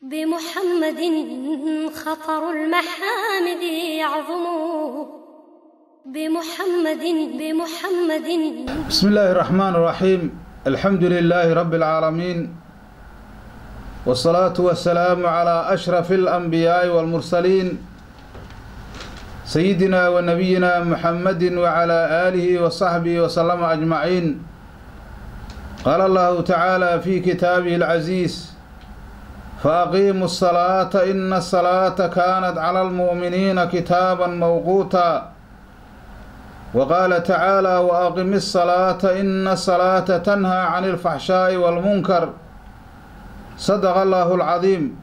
بمحمد خطر المحامد يعظم بمحمد بمحمد بسم الله الرحمن الرحيم الحمد لله رب العالمين والصلاة والسلام على أشرف الأنبياء والمرسلين سيدنا ونبينا محمد وعلى آله وصحبه وسلم أجمعين قال الله تعالى في كتابه العزيز فأقيموا الصلاة إن الصلاة كانت على المؤمنين كتابا موقوتا وقال تعالى وأقم الصلاة إن الصلاة تنهى عن الفحشاء والمنكر صدق الله العظيم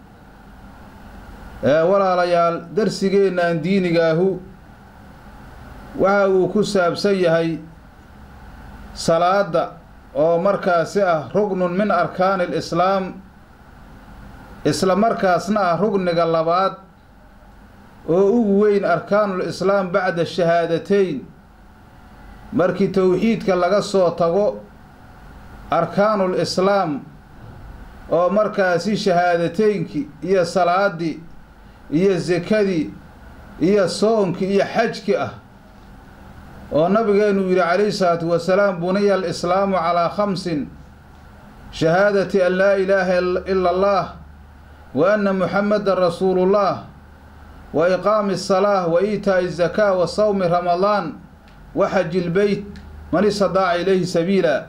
walaalayaal darsigeennan diinigaahu waxa uu ku saabsan yahay salaada oo markaasi ah rugnun min arkaani alislaam isla markaasna ah rugniga labaad oo ugu weyn arkaanul islaam bacda shahaadateyn markii towxiidka laga soo tago arkaanul islaam oo markaasi shahaadateynkii iyo salaadii iyo sekadii iyo soonkii iyo xajki ah oo nabigeenu yidhi calayhi salaatu wasalaam buniya alislaamu calaa khamsin shahaadati an laa ilaaha ila allah wa anna muxamadan rasuulullah wa iqaami asalaah wa iitaa'i zakaa wa sawmi ramadaan wa xaji ilbeyt man istadaaca ilayhi sabiila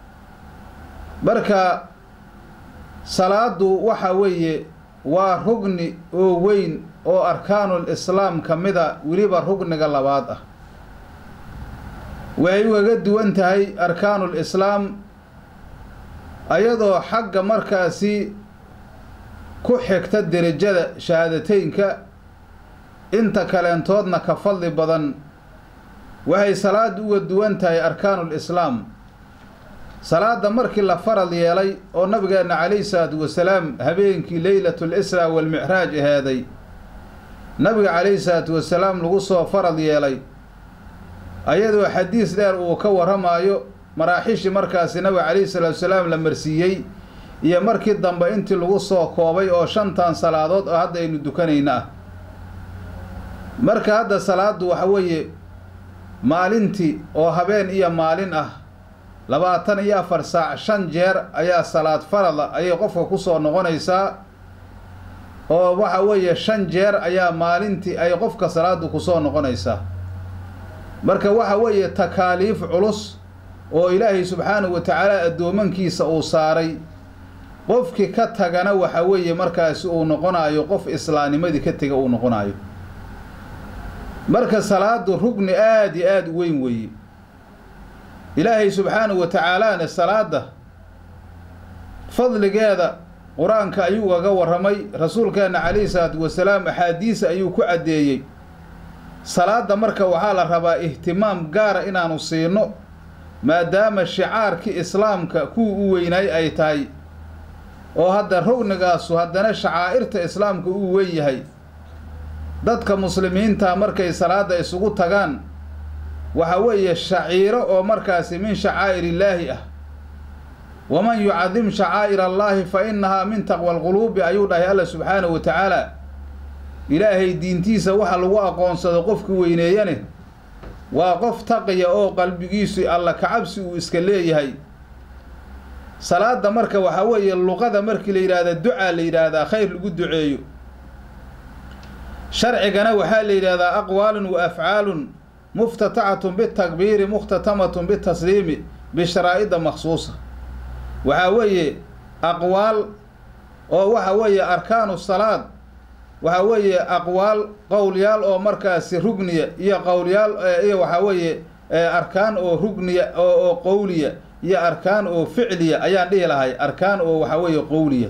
marka salaadu waxa weeye waa rugni oo weyn oo arkaanul islaam ka mida weliba rugniga labaad ah waxay ugaga duwan tahay arkaanul islaam ayadoo xagga markaasi ku xigta derajada shahaadateynka inta kaleentoodna ka fadli badan waxay salaada uga duwan tahay arkaanul islaam salaada markii la farad yeelay oo nabigeenna calayhi salaatu wasalaam habeenkii leylatul israa walmicraaj ahaaday nabiga calayhi salaatu wasalaam lagu soo farad yeelay ayadoo xadiis dheer uu ka warramaayo maraaxishii markaasi nabiga calayhi salaatu wasalaam la marsiiyey iyo markii dambe intii lagu soo koobay oo shantan salaadood oo hadda aynu dukanayna ah marka hadda salaaddu waxa weeye maalintii oo habeen iyo maalin ah labaatan iyo afar saac shan jeer ayaa salaad farada ayay qofka ku soo noqonaysaa oo waxa weeye shan jeer ayaa maalintii ay qofka salaadu kusoo noqonaysaa marka waxa weeye takaaliif culus oo ilaahay subxaanahu wa tacaala addoomankiisa uu saaray qofkii ka tagana waxa weeye markaasi uu noqonaayo qof islaamnimadii ka tega uu noqonaayo marka salaadu rugni aada iyo aada u weyn weeye ilaahay subxaanahu wa tacaalaana salaada fadligeeda qur-aanka ayuu ugaga warramay rasuulkeenna calayhi salaatu wasalaam axaadiisa ayuu ku caddeeyey salaadda marka waxaa la rabaa ihtimaam gaara inaanu siino maadaama shicaarkii islaamka kuwa u weynaay ay tahay oo hadda rugnigaasu haddana shacaa'irta islaamka uu weyn yahay dadka muslimiinta markay salaadda isugu tagaan waxa weeye shaciiro oo markaasi min shacaa'ir illaahi ah waman yucadim shacaa'ir allaahi fa innahaa min taqwa alquluubi ayuu dhahay alla subxaanahu wa tacaala ilaahay diintiisa waxa lagu aqoonsado qofki weyneeyane waa qof taqiya oo qalbigiisu alla kacabsi uu iska leeyahay salaadda marka waxaa weeye luqada markii la yidhaahda ducaa la yidhaahdaa khayr lagu duceeyo sharcigana waxaa la yidhaahdaa aqwaalun wa afcaalun muftatacatun bitakbiiri mukhtatamatun bitasliimi bisharaa'ida maksuusa waxaa weeye aqwaal oo waxa weeye arkaanu salaad waxaa weeye aqwaal qowlyaal oo markaasi rugniya iyo qowlyaal iyo waxaa weeye arkaan oo rugniya oo oo qowliya iyo arkaan oo ficliya ayaan dhihi lahay arkaan oo waxaa weeye qowliya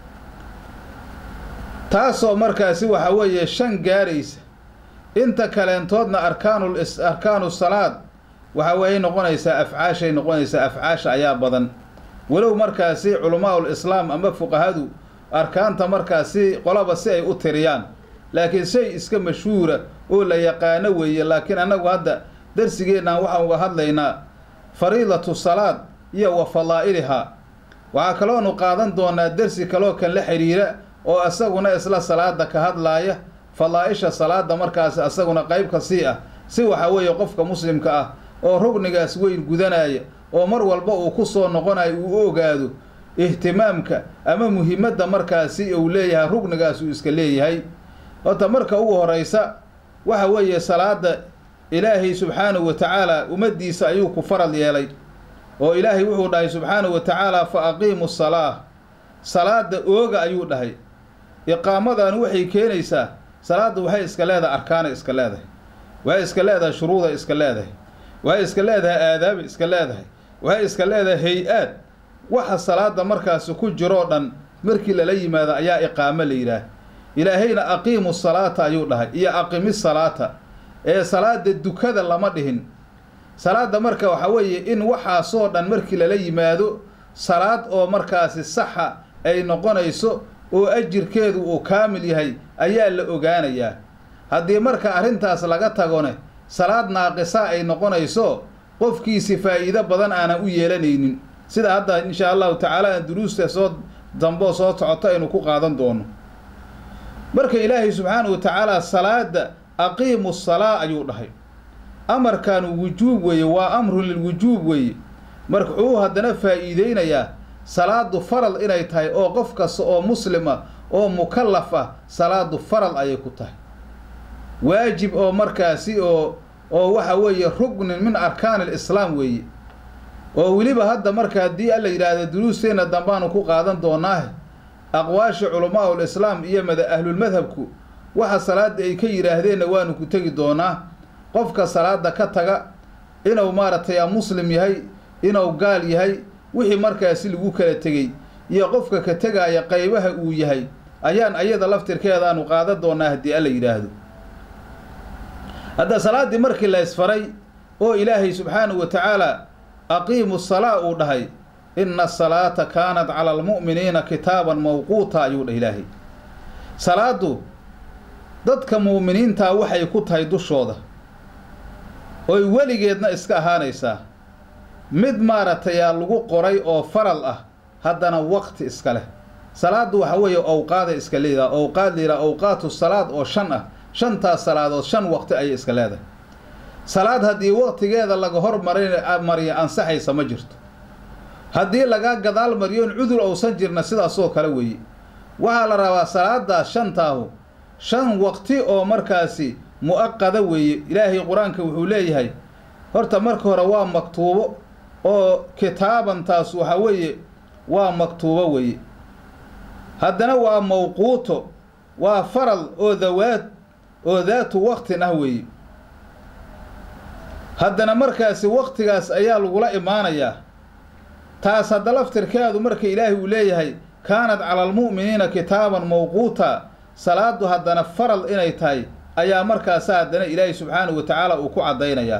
taasoo markaasi waxaa weeye shan gaaraysa inta kaleentoodna arkaanul arkaanu salaad waxa weeye noqonaysaa afcaashay noqonaysaa afcaasha ayaa badan walow markaasi culamaaul islaam ama fuqahadu arkaanta markaasi qolaba si ay u tiriyaan laakiin shay iska mashhuura oo la yaqaano weeye laakiin annagu hadda darsigeennan waxaan uga hadlaynaa fariidatu salaad iyo wa fadaa'ilihaa waxaa kaloonu qaadan doonaa dersi kaloo kan la xidhiira oo isaguna isla salaada ka hadlaaya fadaa'isha salaada markaasi isaguna qayb ka sii ah si waxa weeye qofka muslimka ah oo rugnigaas weyn gudanaya oo mar walba uu ku soo noqonayo uu u ogaado ihtimaamka ama muhiimadda markaasi uu leeyahay rugnigaas uu iska leeyahay horta marka ugu horeysa waxa weeye salaada ilaahay subxaanahu wa tacaala ummaddiisa ayuu ku faral yeelay oo ilaahay wuxuu dhahay subxaanahu wa tacaala fa aqiimu salaa salaada ooga ayuu dhahay iqaamadan waxay keenaysaa salaadda waxay iska leedahay arkaana iska leedahay waxay iska leedahay shuruuda iska leedahay waxay iska leedahay aadaaba iska leedahay waxay iska leedahay hay-aad waxa salaada markaasi ku jiroo dhan markii lala yimaado ayaa iqaamo la yidhaah ilaahayna aqiimu salaata ayuu dhahay iyo aqimi salaata ee salaada dukada lama dhihin salaada marka waxa weeye in waxaasoo dhan markii lala yimaado salaad oo markaasi saxa ay noqonayso oo ajirkeedu uu kaamil yahay ayaa la ogaanayaa haddii marka arrintaas laga tagone salaad naaqisa ay noqonayso qofkiisi faa'iido badan aanan u yeelanaynin sida hadda inshaa allahu tacaala aan duruusta soo damboo soo socoto aynu ku qaadan doono marka ilaahay subxaanahu wa tacaala salaada aqiimu salaa ayuu dhahay amarkan wujuub weeye waa amrun lilwujuub weeye marka wuxuu haddana faa'iideynayaa salaadu faral inay tahay oo qof kasta oo muslima oo mukallaf ah salaadu faral ayay ku tahay waajib oo markaasi oo oo waxa weeye rugnin min arkaan alislaam weeye oo weliba hadda marka haddii alla yidhaahdo duruusteenna dambaanu ku qaadan doonaahe aqwaasha culamaa ul islaam iyo mada ahlulmadhabku waxa salaada ay ka yidhaahdeenna waanu ku tegi doonaa qofka salaada ka taga inuu maaragtay a muslim yahay inuu gaal yahay wixii markaasi lagu kala tegey iyo qofka ka tegaaya qaybaha uu yahay ayaan ayada laftirkeedaanu qaadan doonaa haddii alla yidhaahdo hadda salaaddii markii la isfaray oo ilaahay subxaanahu wa tacaala aqiimu salaa uu dhahay inna asalaata kaanat cala almu'miniina kitaaban mawquuta ayuu dhah ilaahay salaaddu dadka mu'miniintaa waxay ku tahay dushooda oy weligeedna iska ahaanaysaa mid maaragtayaa lagu qoray oo faral ah haddana waqti iska leh salaaddu waxa weeye owqaaday iska leedaha owqaad layidhaha owqaatu salaad oo shan ah shantaas salaadood shan waqti ayay iska leedahay salaad haddii waqtigeeda laga hormarin mariyo ansaxaysa ma jirto haddii lagaa gadaal mariyoon cudur ousan jirna sidaasoo kale weeye waxaa la rabaa salaadaas shantaahu shan waqti oo markaasi mu'aqada weeye ilaahay qur-aanka wuxuu leeyahay horta marka hore waa maktuubo oo kitaabantaas waxa weeye waa maktuubo weeye haddana waa mawquuto waa faral oo dawaad oo daatu waqtin ah weeye haddana markaasi waqtigaas ayaa lagula imaanayaa taas hadda laftirkeedu marka ilaahay uu leeyahay kaanat cala almu'miniina kitaaban mawquuta salaadu haddana faral inay tahay ayaa markaasa haddana ilaahay subxaanahu wa tacaala uu ku caddaynayaa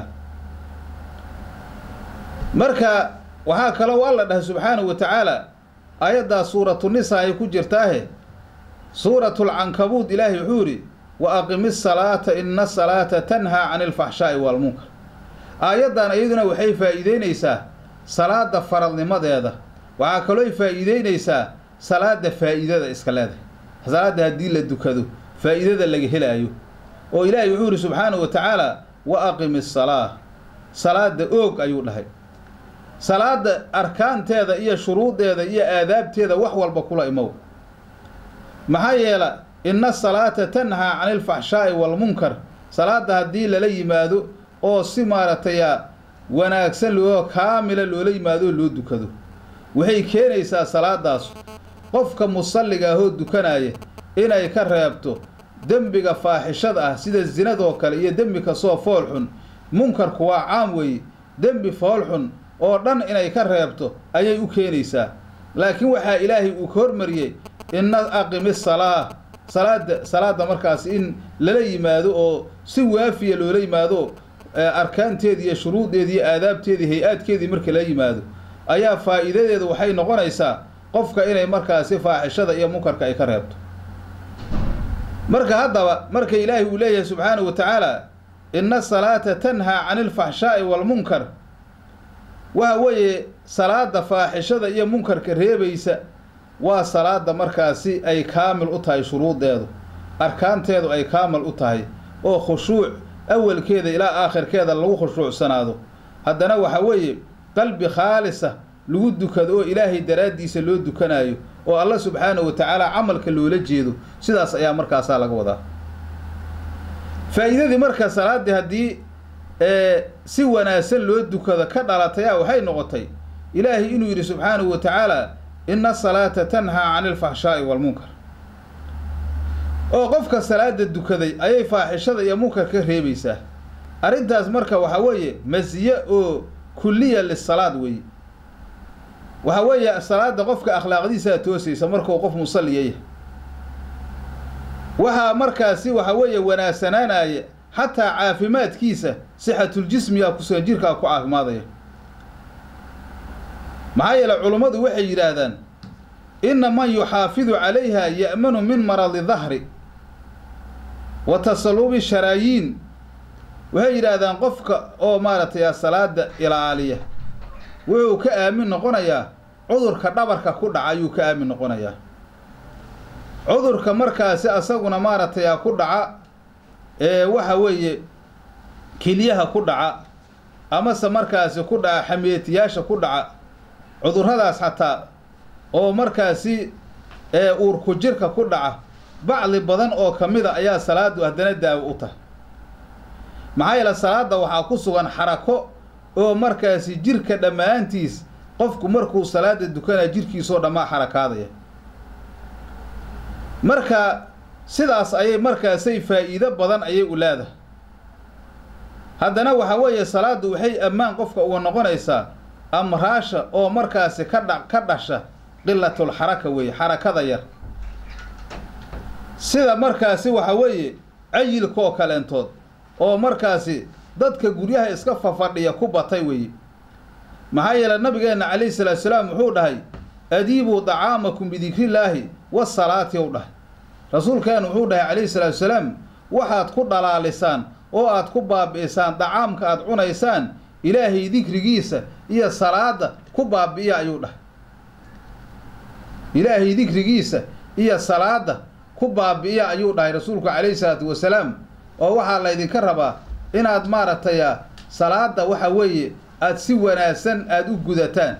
marka waxaa kaloo alla dhahay subxaanahu wa tacaala aayaddaa suuratu nisa ay ku jirtaahe suuratulcankabuud ilaahay wuxuu yidhi wa aqimi salaata ina asalaata tanhaa cani alfaxshaa'i waalmunkar aayaddan iyaduna waxay faa'iideynaysaa salaada faralnimadeeda waxaa kalooy faa'iideynaysaa salaada faa'iidada iska leedahay salaadda haddii la dukado faa'iidada laga helaayo oo ilaahay wuxuu yidhi subxaanahu wa tacaala wa aqimi asalaa salaada oog ayuu dhahay salaada arkaanteeda iyo shuruudeeda iyo aadaabteeda wax walba kula imow maxaa yeela inna asalaata tanhaa cani alfaxshaa'i waalmunkar salaadda haddii lala yimaado oo si maaragtaya wanaagsan loo kaamila loola yimaado oo loo dukado waxay keenaysaa salaadaas qofka musalliga ahoo dukanaya inay ka reebto dembiga faaxishada ah sida zinadoo kale iyo dembi kastoo fool xun munkarku waa caam weeye dembi fool xun oo dhan inay ka reebto ayay u keenaysaa laakiin waxaa ilaahay uu ka hormariyey inna aqimi salaa salaada salaadda markaas in lala yimaado oo si waafiya loola yimaado arkaanteedii iyo shuruudeedii iyo aadaabteedii hay-aadkeedii marka la yimaado ayaa faa'iidadeedu waxay noqonaysaa qofka inay markaasi faaxishada iyo munkarka ay ka reebto marka haddaba marka ilaahay uu leeyahay subxaanahu wa tacaala inna asalaata tanhaa cani alfaxshaa'i waalmunkar waxa weeye salaada faaxishada iyo munkarka reebaysa waa salaada markaasi ay kaamil u tahay shuruudeedu arkaanteedu ay kaamil u tahay oo khushuuc awalkeeda ilaa aakhirkeeda lagu khushuucsanaado haddana waxa weeye qalbi khaalisa lagu dukado oo ilaahay daraaddiisa loo dukanaayo oo alla subxaanahu wa tacaala camalka loola jeedo sidaas ayaa markaasaa laga wadaa faa'iidadii marka salaaddii haddii si wanaagsan loo dukado ka dhalatayaa waxay noqotay ilaahay inuu yidhi subxaanahu wa tacaala ina asalaata tanhaa cani alfaxshaa'i waalmunkar oo qofka salaada dukaday ayay faaxishada iyo munkar ka reebaysaa arrintaas marka waxaa weeye masiye oo kulliya lisalaad weeye waxaa weeye salaada qofka akhlaaqdiisaa toosaysa markuu qof musalliya yahay waxaa markaasi waxaa weeye wanaagsanaanaya xataa caafimaadkiisa sixatuljismiga kusugan jirkaa ku caafimaadaya maxaa yeele culummadu waxay yidhaahdaan inna man yuxaafidu calayha ya'manu min maradi dahri wa tasallubi sharaayiin waxay yidhaahdaan qofka oo maaragtay salaada ilaaliya wuxuu ka aamin noqonayaa cudurka dhabarka ku dhaca ayuu ka aamin noqonayaa cudurka markaasi asaguna maaragtay ku dhaca ee waxa weeye keliyaha ku dhaca amase markaasi ku dhaca xameetiyaasha ku dhaca cudurradaas xataa oo markaasi ee uurku jirka ku dhaca bacdi badan oo ka mid a ayaa salaadu haddana daawo u tahay maxaa yeele salaadda waxaa ku sugan xarako oo markaasi jirka dhammaantiis qofku markuu salaada dukanaya jirkiisoo dhammaa xarakaadaya marka sidaas ayay markaasay faa'iido badan ayay u leedahay haddana waxaa weeye salaaddu waxay ammaan qofka uga noqonaysaa amraasha oo markaasi ka dha ka dhasha qilatul xaraka weeye xarakada yar sida markaasi waxaa weeye cayilkaoo kaleentood oo markaasi dadka guryaha iska fafadhiya ku batay weeye maxaa yeele nabigeenna calayhi salaatu salaam wuxuu dhahay adiibuu dacaamakum bidikrillaahi wasalaati ou dhahay rasuulkeenu wuxuu dhahay calayhi salaatu salaam waxaad ku dhalaalisaan oo aad ku baabi'isaan dacaamka aad cunaysaan ilaahay dikrigiisa iyo salaada ku baabi'iya ayuu dhahay ilaahay dikrigiisa iyo salaada ku baabi'iya ayuu dhahay rasuulku calayhi salaatu wasalaam oo waxaa laydinka rabaa inaad maaragtay salaada waxa weeye aada si wanaagsan aada u gudataan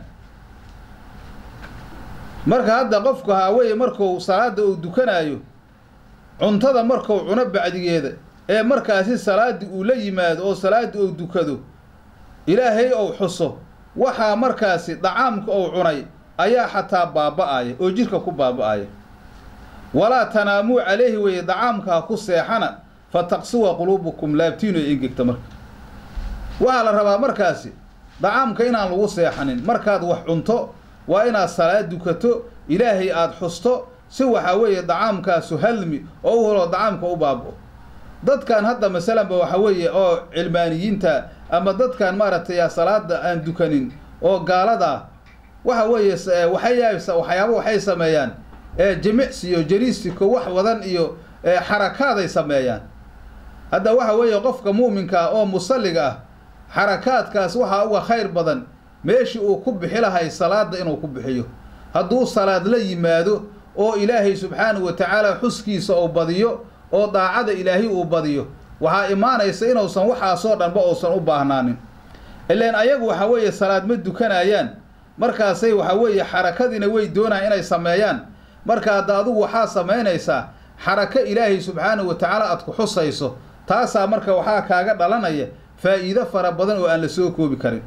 marka hadda qofku haa weeye marku salaada uu dukanaayo cuntada marku cuno bacdigeeda ee markaasi salaaddii uu la yimaado oo salaaddii uu dukado ilaahay ou xuso waxaa markaasi dacaamka ou cunay ayaa xataa baaba'aya oo jidhka ku baaba'aya walaa tanaamuu calayhi weeye dacaamka ha ku seexana fa taqsuwa quluubukum laabtiinu ay engegta marka waxaa la rabaa markaasi dacaamka inaan lagu seexanin markaad wax cunto waa inaad salaad dukato ilaahay aada xusto si waxaa weeye dacaamkaasu halmi oo u helo dacaamka u baaba'o dadkan hadda masalanba waxa weeye oo cilmaaniyiinta ama dadkan maaragtay salaada aan dukanin oo gaalada waxa weeye waxay waxyaaba waxay sameeyaan jimicsi iyo jariisiko wax wadan iyo xarakaaday sameeyaan hadda waxa weeye qofka muuminka ah oo musalliga ah xarakaadkaas waxaa uga khayr badan meeshii uu ku bixi lahay salaada inuu ku bixiyo hadduu salaad la yimaado oo ilaahay subxaanahu wa tacaala xuskiisa uu badiyo oo daacada ilaahay uu badiyo waxaa imaanaysa inuusan waxaasoo dhanba uusan u baahnaanin ilaan ayagu waxa weeye salaad ma dukanayaan markaasay waxa weeye xarakadiina way doonayaan inay sameeyaan marka hadda adugu waxaa samaynaysaa xarako ilaahay subxaanahu wa tacaala aad ku xusayso taasaa marka waxaa kaaga dhalanaya faa'iido fara badan oo aan la soo koobi karin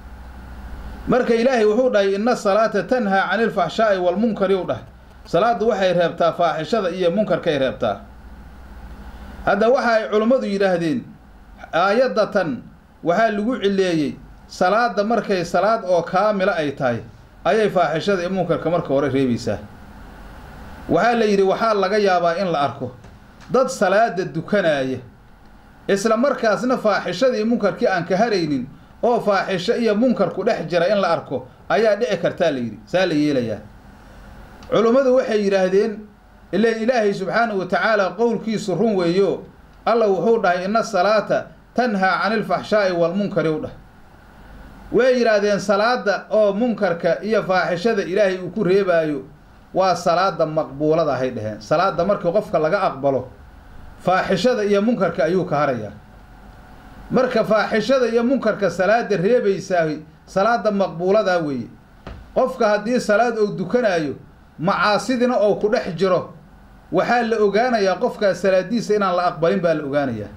marka ilaahay wuxuu dhahay inna salaata tanhaa cani ilfaxshaa'i waalmunkari u dhahay salaaddu waxay reebtaa faaxishada iyo munkarkay reebtaa hadda waxa ay culummadu yidhaahdeen aayaddatan waxaa lagu cileeyey salaadda markay salaad oo kaamila ay tahay ayay faaxishada iyo munkarka marka hore reebaysaa waxaa la yidhi waxaa laga yaabaa in la arko dad salaada dukanaaya isla markaasna faaxishada iyo munkarkii aan ka haraynin oo faaxisho iyo munkarku dhex jira in la arko ayaa dhici kartaa la yidhi saa la yeelayaa culummadu waxay yidhaahdeen ilan ilaahay subxaanahu wa tacaala qowlkiisu run weeyo alla wuxuu dhahay inna salaata tanhaa cani ilfaxshaa'i waalmunkari u dhah way yidhaahdeen salaada oo munkarka iyo faaxishada ilaahay uu ku reebaayo waa salaada maqbuulada ahay dheheen salaada markii qofka laga aqbalo faaxishada iyo munkarka ayuu ka harayaa marka faaxishada iyo munkarka salaada reebaysaa salaada maqbuuladaa weeye qofka haddii salaad ou dukanaayo macaasidina oo ku dhex jiro waxaa la ogaanayaa qofkaas salaadiisa inaan la aqbalin baa la ogaanayaa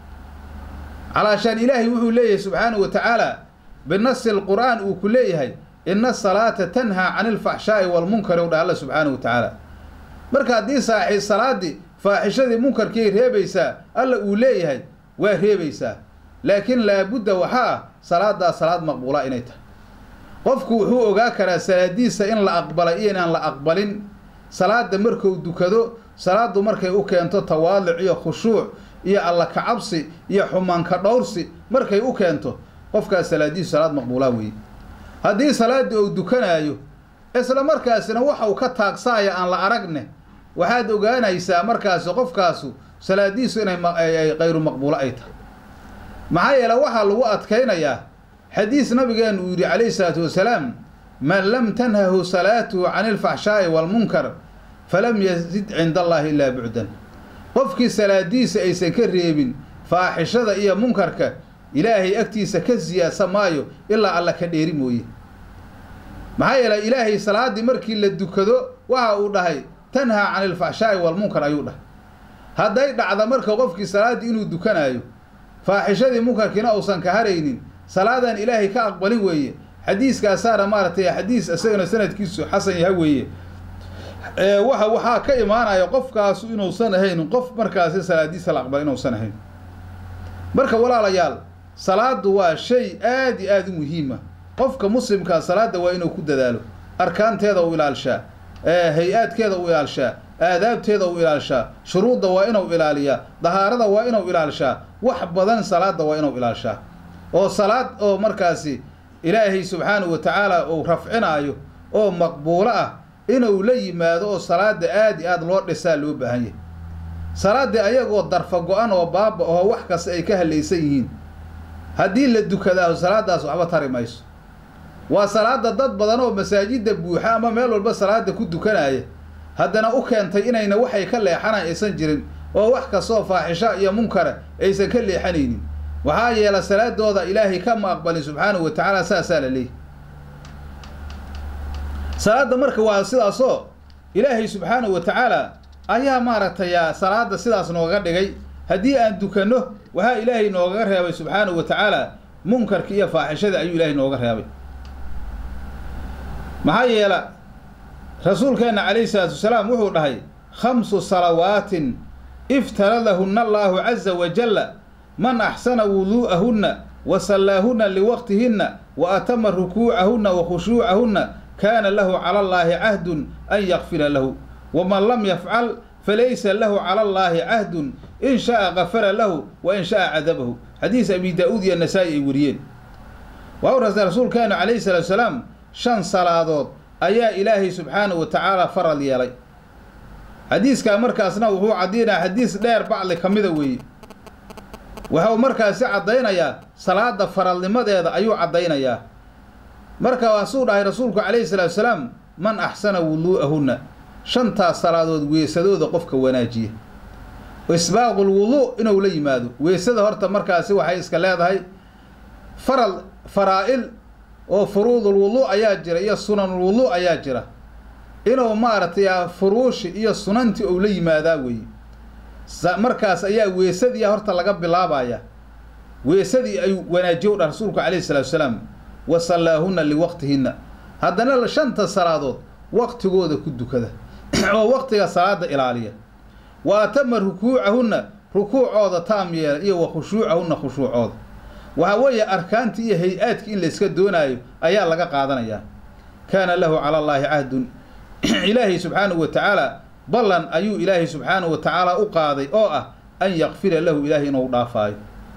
calaashaan ilaahay wuxuu leeyahay subxaanahu wa tacaala binasi alqur'aan uu ku leeyahay ina asalaata tanhaa cani ilfaxshaa'i waalmunkari u dhah alla subxaanahu wa tacaala marka haddii saaxi salaaddii faaxishadii munkarkii reebaysaa alla uu leeyahay waa reebaysaa laakiin laabudda waxaa ah salaaddaas salaad maqbuula inay tahay qofku wuxuu ogaa karaa salaadiisa in la aqbalay iyo inaan la aqbalin salaada markuu dukado salaaddu markay u keento tawaalic iyo khushuuc iyo alla kacabsi iyo xumaanka dhowrsi markay u keento qofkaas salaadiisu salaad maqbuulaa weeye haddii salaaddii uu dukanaayo isla markaasina waxa uu ka taagsaaya aan la aragne waxaad ogaanaysaa markaasi qofkaasu salaadiisu inay qayru maqbuulo ay tahay maxaa yeele waxaa lagu adkaynayaa xadiis nabigeenu uu yidhi calayhi salaatu wasalaam man lam tanhahu salaatuhu cani ilfaxshaa'i waalmunkar falam yazid cinda allaahi ilaa bucdan qofkii salaadiisa aysan ka reebin faaxishada iyo munkarka ilaahay agtiisa ka siyaasa maayo ilaa alla ka dheeri mooye maxaa yeelay ilaahay salaaddii markii la dukado waxa uu dhahay tanhaa cani ilfaxshaa'i waalmunkar ayuu dhahay hadday dhacda marka qofkii salaaddii inuu dukanaayo faaxishadii munkarkiina uusan ka haraynin salaadan ilaahay ka aqbalin weeye xadiiskaasaana maaragtay xadiis isagana sanadkiisu xasan yaha weeye waxa waxaa ka imaanaya qofkaasu inuusan ahayn qof markaasi salaadiisa la aqbal inuusan ahayn marka walaalayaal salaadu waa shay aad iyo aada u muhiima qofka muslimkaa salaada waa inuu ku dadaalo arkaanteeda u ilaalshaa hay-aadkeeda u ilaalshaa aadaabteeda u ilaalshaa shuruudda waa inuu ilaaliyaa dahaarada waa inuu ilaalshaa wax badan salaada waa inuu ilaalshaa oo salaad oo markaasi ilaahay subxaanahu wa tacaala uu rafcinaayo oo maqbuulo ah inuu la yimaado oo salaada aad i aad loo dhisaa loo baahan yahay salaaddii ayagoo darfa go-an oo baaba oo wax kasta ay ka halaysan yihiin haddii la dukadaaho salaadaas waxba tari mayso waa salaada dad badan oo masaajidda buuxa ama meel walba salaada ku dukanaya haddana u keentay inayna waxay ka leexanayn aysan jirin oo wax kastoo faaxisha iyo munkara aysan ka leexanaynin waxaa yeela salaadooda ilaahay kama aqbalin subxaanahu wa tacaala saasaa la leeyahy salaadda marka waa sidaasoo ilaahay subxaanahu wa tacaala ayaa maaragtay salaada sidaas nooga dhigay haddii aan dukanno waxaa ilaahay noogaga reebay subxaanahu wa tacaala munkarka iyo faaxishada ayuu ilaahay nooga reebay maxaa yeela rasuulkeenna calayhi salaatu wasalaam wuxuu dhahay khamsu salawaatin iftaradahunna allaahu caza wajalla man axsana wuduu'ahunna wa sallaahunna liwaqtihinna wa atama rukuucahunna wa khushuucahunna kaana lahu cala allaahi cahdun an yakfira lahu waman lam yafcal falaysa lahu cala allaahi cahdun in sha'a gafara lahu wa in sha'a cadabahu xadiis abi daa-uud iyo nasaa-i ay wariyeen waa u rasa rasuulkeenu calayhi salaatu salaam shan salaadood ayaa ilaahay subxaanahu wa tacaala faral yeelay xadiiskaa markaasna wuxuu caddiynaya xadiis dheer bacli ka mida weeye waxau markaasi caddaynayaa salaada faralnimadeeda ayuu caddaynayaa marka waasuu dhahay rasuulku calayhi salaatu salaam man axsana wuduu'ahunna shantaas salaadood weesadooda qofka wanaajiya isbaaqul wuduu inuu la yimaado weesada horta markaasi waxay iska leedahay faral faraa-il oo furuudul wuduu ayaa jira iyo sunanul wuduu ayaa jira inuu maaragtay furuushi iyo sunantii ou la yimaadaa weeye markaas ayaa weesadii horta laga bilaabaya weesadii ayuu wanaajiye u dhah rasuulku calayhi salaatu salaam wa sallaahunna liwaqtihinna haddana shanta salaadood waqtigooda ku dukada oo waqtiga salaada ilaaliya wa atama rukuucahunna rukuucooda taam yeela iyo wa khushuucahunna khushuucooda waxaa weeye arkaantii iyo hay-aadkii in layska doonaayo ayaa laga qaadanayaa kaana lahu cala allaahi cahdun ilaahay subxaanahu wa tacaala ballan ayuu ilaahay subxaanahu wa tacaala u qaaday oo ah an yakfira lahu ilaahay inuu dhaafaayo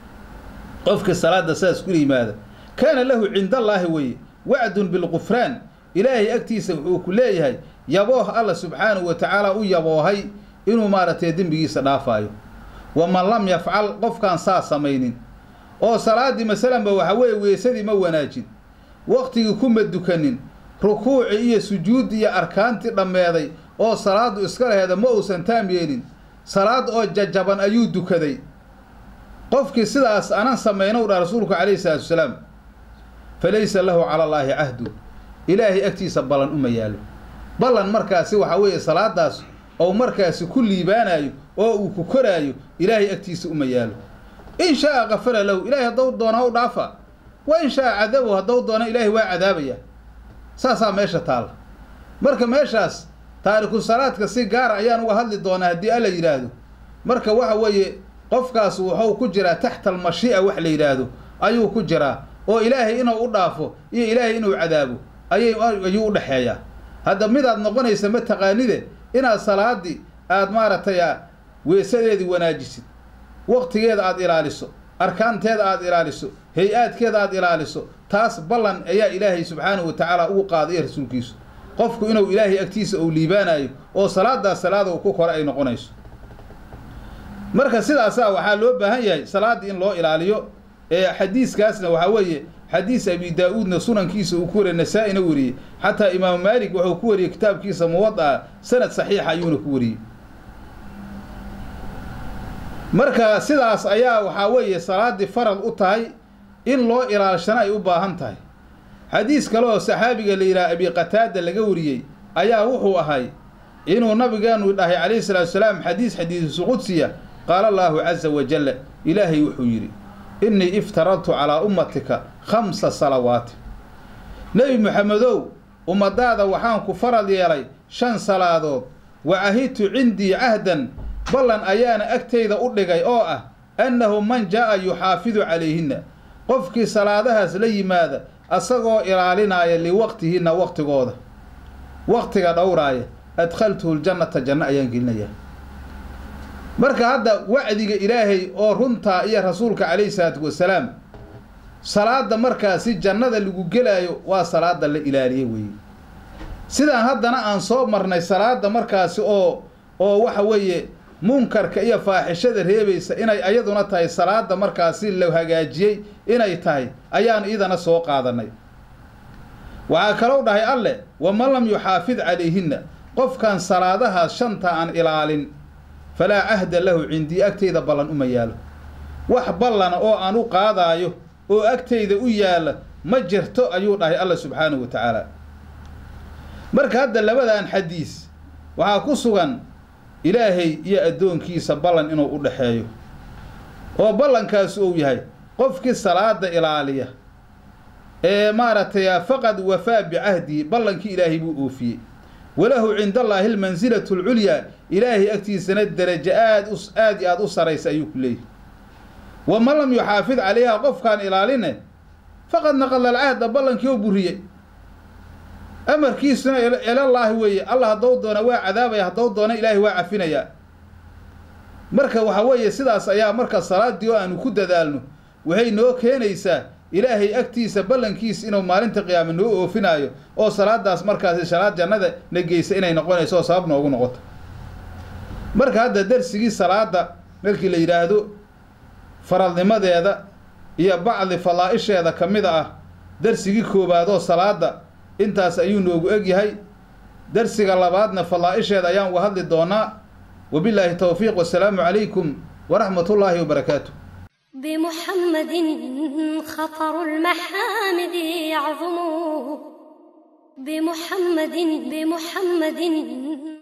qofka salaada saas kula yimaada kaana lahu cinda allaahi weye wacdun bilqufraan ilaahay agtiisa wuxuu ku leeyahay yabooh alla subxaanahu wa tacaala u yaboohay inuu maaragtay dembigiisa dhaafaayo waman lam yafcal qofkaan saa samaynin oo salaaddii masalanba waxa weeye weesadii ma wanaajin waqtigii kuma dukanin rukuuci iyo sujuudi iyo arkaantii dhammeeday oo salaaddu iska laheeda ma uusan taam yeelin salaad oo jajaban ayuu dukaday qofkii sidaas anan samaynow dha rasuulku calayhi salaatu wasalaam fa laysa lahu cala allaahi cahdu ilaahay agtiisa ballan uma yaalo ballan markaasi waxaa weeye salaadaas ou markaasi ku liibaanayo oo uu ku koraayo ilaahay agtiisa uma yaalo in shaa kafara lahu ilaahay haddou doona u dhaafa wa in shaa cadabow haddou doona ilaahay waa cadaabaya saasaa meesha taalla marka meeshaas taariku salaadka si gaara ayaan uga hadli doonaa haddii alla yidhaahdo marka waxa weeye qofkaas wuxuu ku jiraa taxta almashii'a wax la yidhaahdo ayuu ku jiraa oo ilaahay inuu u dhaafo iyo ilaahay inuu cadaabo ayay ayuu u dhexeeyaa hadda midaad noqonaysa ma taqaanide inaad salaadii aad maaragtay weesadeedii wanaajisid waqtigeeda aada ilaaliso arkaanteeda aada ilaaliso hay-aadkeeda aada ilaaliso taas ballan ayaa ilaahay subxaanahu wa tacaala ugu qaaday rasuulkiisu qofku inuu ilaahay agtiisa uu liibaanayo oo salaadaas salaada uu ku kore ay noqonayso marka sidaasaa waxaa loo baahan yahay salaaddii in loo ilaaliyo ee xadiiskaasna waxaa weeye xadiis abi daa-uudna sunankiisa uu ku wariyey nasaa-ina wariyey xataa imaamu maalik wuxuu ku wariyey kitaabkiisa muwada sanad saxiixa ayuuna ku wariyey marka sidaas ayaa waxaa weeye salaaddii farad u tahay in loo ilaalshana ay u baahan tahay xadiis kale oo saxaabiga la yidhaha abi qataada laga wariyey ayaa wuxuu ahay inuu nabigeenu dhahay calayhi salaatu salaam xadiis xadiisu qudsiya qaala allaahu caza wajalla ilaahay wuxuu yidhi innii iftaradtu calaa ummatika khamsa salawaati nebi moxamedow ummadaada waxaan ku farad yeelay shan salaadood wa cahidtu cindii cahdan ballan ayaana agtayda u dhigay oo ah annahu man jaa'a yuxaafidu calayhinna qofkii salaadahaas la yimaada asagoo ilaalinaaya liwaqtihinna waqtigooda waqtiga dhowraaya adkhaltuhu ljannata janno ayaan gelinayaa marka hadda wacdiga ilaahay oo runtaa iyo rasuulka calayhi salaatu wasalaam salaada markaasi jannada lagu gelaayo waa salaada la ilaaliye weeye sidaan haddana aan soo marnay salaada markaasi oo oo waxa weeye munkarka iyo faaxishada reebaysa inay ayaduna tahay salaada markaasi la hagaajiyey inay tahay ayaan iidana soo qaadanay waxaa kalou dhahay alleh waman lam yuxaafid calayhinna qofkan salaadahaas shanta aan ilaalin falaa cahda lahu cindii agtayda ballan uma yaalo wax ballana oo aan u qaadaayo oo agtayda u yaalla ma jirto ayuu dhahay alla subxaanahu wa tacaala marka hadda labadan xadiis waxaa ku sugan ilaahay iyo addoonkiisa ballan inuu u dhexeeyo oo ballankaas uu yahay qofkii salaada ilaaliya ee maaragtay faqad wafaa bicahdihi ballankii ilaahay buu oofiyey walahu cinda allaahi almansilatu alculyaa ilaahay agtiisana derajo aad u aad i aada u saraysa ayuu ku leeyahy waman lam yuxaafid calayha qofkaan ilaaline faqad naqada alcahda ballankii oo buriyey amarkiisuna ilallaahi weeye allah haddou doona waa cadaabaya haddou doona ilaahay waa cafinayaa marka waxa weeye sidaas ayaa marka salaaddii oo aanu ku dadaalno waxay noo keenaysaa ilaahay agtiisa ballankiisa inuu maalinta qiyaame noo oofinaayo oo salaadaas markaasi salaad jannada na geysa inay noqonayso oo sabab noogu noqoto marka hadda darsigii salaada markii la yidhaahdo faradnimadeeda iyo bacdi fadaa'isheeda ka mid ah darsigii koowaadoo salaada intaas ayuu noogu egyahay darsiga labaadna fadaa'isheeda ayaan uga hadli doonaa wabilaahi towfiiq wasalaamu calaykum waraxmat ullaahi wabarakaatu بمحمد خطر المحامد يعظم بمحمد بمحمد